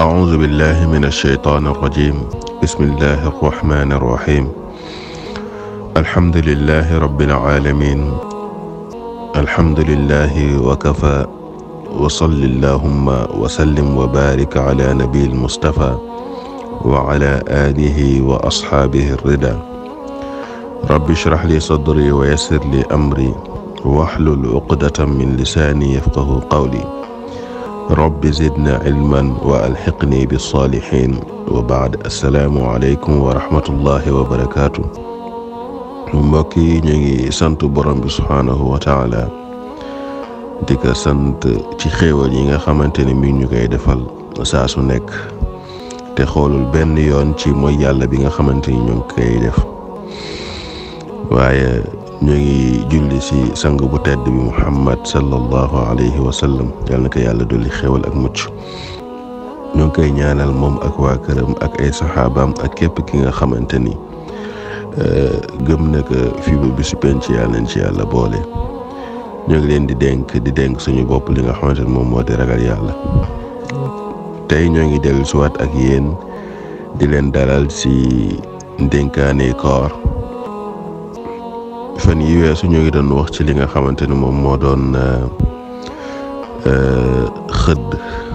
أعوذ بالله من الشيطان الرجيم بسم الله الرحمن الرحيم الحمد لله رب العالمين الحمد لله وكفى وصل اللهم وسلم وبارك على نبي المصطفى وعلى آله وأصحابه الرضا رب اشرح لي صدري ويسر لي أمري واحلل عقدة من لساني يفقه قولي رب زدنا علما وألحقني بالصالحين وبعد السلام عليكم ورحمة الله وبركاته mbokk yi ñu ngi sant borom bi subhaanahu wa taala di ko sant ci xéewal yi nga xamante ne mi ñu koy defal saa su nekk te xoolul benn yoon ci mooy yàlla bi nga xamante ni ñu ngi koy def waaye ñu ngi julli ci sang bu tedd bi muhammad sallallahu alayhi wa sallam yal na ko yàlla dolli xéewal ak mucc ñu ngi koy ñaanal moom ak waa këram ak ay saxaabaam ak képp ki nga xamante ni gëm na ko fii ba bisu penc yàlla nañ ci yàlla boole ñoo ngi leen di dénk di dénk suñu bopp li nga xamante ni moom moo di ragal yàlla tey ñoo ngi dellu siwaat ak yéen di leen dalal ci ndénkaane koor fan yi weesu ñoo ngi doon wax ci li nga xamante ni moom moo doon xëdd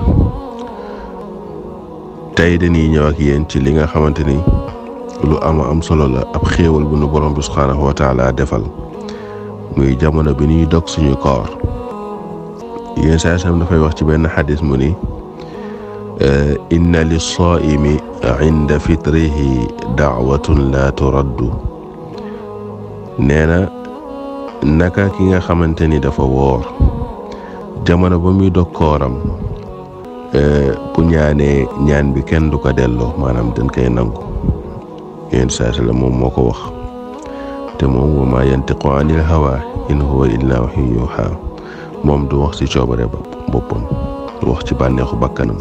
tey dañuy ñëw ak yéen ci li nga xamante ni lu ama am solo la ab xéewal bu nu borom bi subhaanahu wa taala defal muy jamono bi ñuy dog suñu koor yéen saa sam dafay wax ci benn xadis mu ni inna lissaimi inda fitrihi daawatun la turaddu nee na naka ki nga xamante ni dafa woor jamono ba muy dog kooram bu ñaanee ñaan bi kenn du ko delloo maanaam dañ koy nangu yéen saa la moom moo ko wax te moom wa maa yantiqu anil hawa in huwa illa wahyun yuha moom du wax ci coobare boppam du wax ci bànneexu bakkanam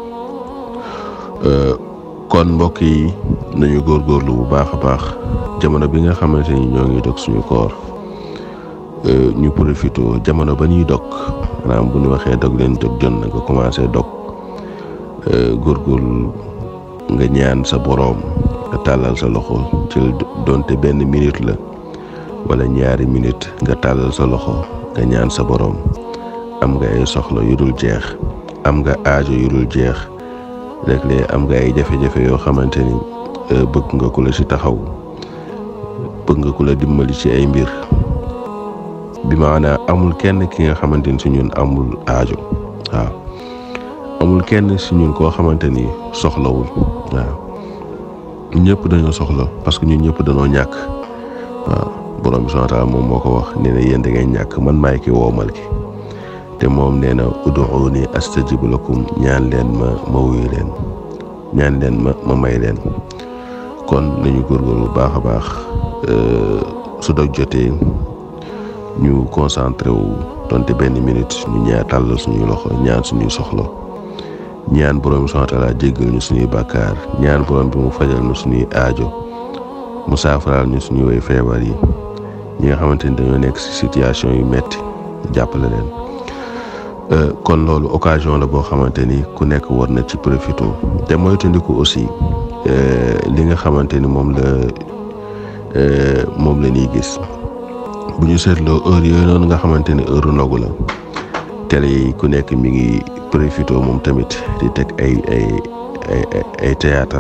kon mbokk yi nañu góorgóorlu bu baax a baax jamono bi nga xamante ni ñoo ngi dog suñu koor ñu profité jamono ba ñuy dog maanaam bu ñu waxee dog leen dog jot na nga commencé dog góorgóorlu nga ñaan sa boroom nga tàllal sa loxo ci donte benn minute la wala ñaari minute nga tàllal sa loxo nga ñaan sa boroom am nga ay soxla yu dul jeex am nga aajo yu dul jeex léeg-léeg am nga ay jafe-jafe yoo xamante ni bëgg nga ku la ci taxaw bëgg nga ku la dimbali ci ay mbir bi maanaa amul kenn ki nga xamante ni si ñun amul aajo waaw amul kenn si ñun koo xamante ni soxlawul waaw ñëpp dañoo soxla parce que ñun ñëpp dañoo ñàkk waaw borom bi subhaanahu wa taala moom moo ko wax nee na yéen da ngeen ñàkk man maay ki woomal ki te moom nee na ud'uuni astajib lakum ñaan leen ma ma wuyu leen ñaan leen ma ma may leen kon nañu góorgóorlu bu baax a baax su dog jotee ñu concentré wu donte benn minute ñu ñaar tàllal suñuy loxo ñaan suñuy soxla ñaan borom bi subhaanahu wa taala jéggal ñu suñuy bàkkaar ñaan borom bi mu fajal ñu suñuy aajo mu saafaraal ñu suñuy woy feebar yi ñi nga xamante ni dañoo nekk ci situation yu metti jàppale leen kon loolu occasion la boo xamante ni ku nekk war na ci profité te moytandiku aussi li nga xamante ni moom la moom la ñuy gis bu ñu seetloo heure yooyu noonu nga xamante ni heure ndogu la télé yi ku nekk mi ngi profité moom tamit di teg ay ay ay ay théâtre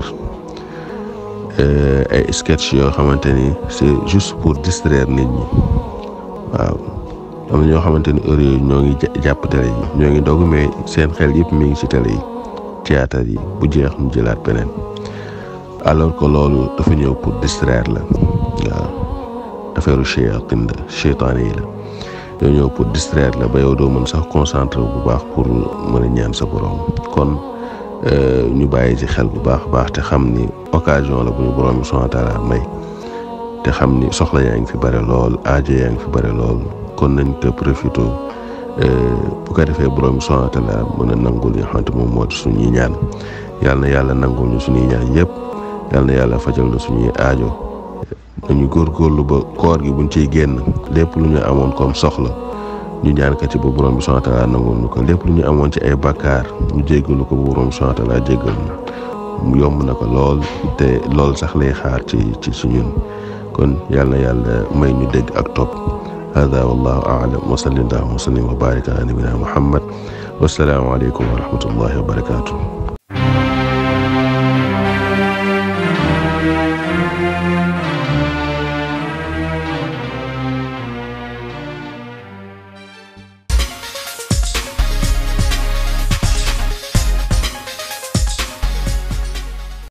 ay sketch yoo xamante ni c'est juste pour distraire nit ñi waaw am na ñoo xamante ni heure yooyu ñoo ngi jàpp télé yi ñoo ngi dogu mais seen xel yëpp mi ngi ci télé yi théâtre yi bu jeex ñu jëlaat beneen alors que loolu dafa ñëw pour distraire la waaw affaire shayatin la cheytaane yi la ñoo ñëw pour distraire la ba yow doo mën sax concentré bu baax pour mën a ñaan sa borom kon ñu bàyyi ci xel bu baax baax te xam ni occasion la bu ñu borom bi subhaanahu wa taala may te xam ni soxla yaa ngi fi bare lool aajo yaa ngi fi bare lool kon nañ te profité bu ko defee borom bi subhaanahu wa taala mën a nangul li nga xamante moom moo di suñuy ñaan yàlla na yàlla nangul ñu suñuy ñaan yëpp yàlla na yàlla fajal na suñuy aajo nañu góorgóorlu ba koor gi buñ ciy génn lépp lu ñu amoon comme soxla ñu ñaan ko ci ba borom bi subhanahu wa taala nangul ñu ko lépp lu ñu amoon ci ay bakkaar ñu jéggalu ko ba borom bi subhanahu wa taala jéggal ñu yomb na ko lool te lool sax lay xaar ci ci ci ñun kon yàlla na yàlla may ñu dégg ak topp hada wallahu aalam wa salli allahuma wa sallim wa barik ala nabina muhammad wassalaamu aleykum wa rahmatullahi wa barakatuh